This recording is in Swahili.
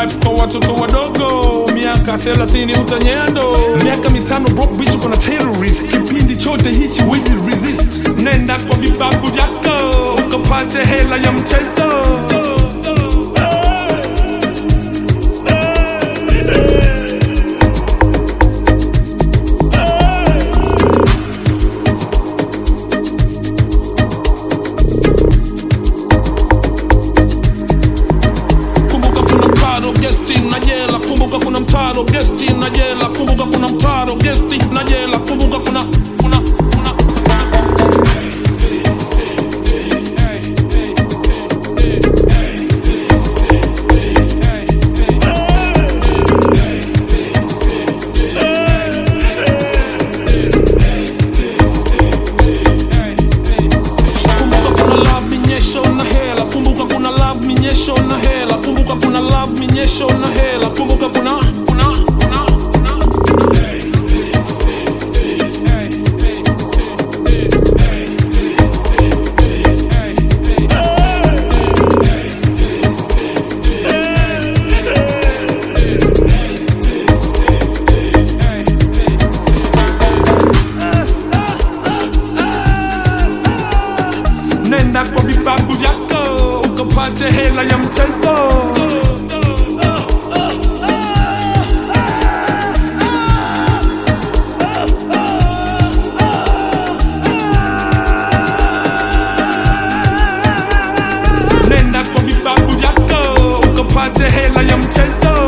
life kwa watoto wadogo miaka 30 utanyendo miaka mitano broke bitch uko na terrorist kipindi chote hichi wezi resist nenda kwa vibabu vyako ukapate hela ya mchezo kumbuka kuna mtaro gesti na jela kumbuka kuna mtaro gesti na jela kumbuka kuna mtaro gesti na jela kumbuka kuna kuna kuna kumbuka kuna love minyesho na hela kumbuka kuna love minyesho na hela kumbuka kuna love minyesho na hela kumbuka kuna kuna kuna kuna nenda kwa vibabu vyako ukapate hela ya mchezo nenda kwa vibabu vyako ukapate hela ya mchezo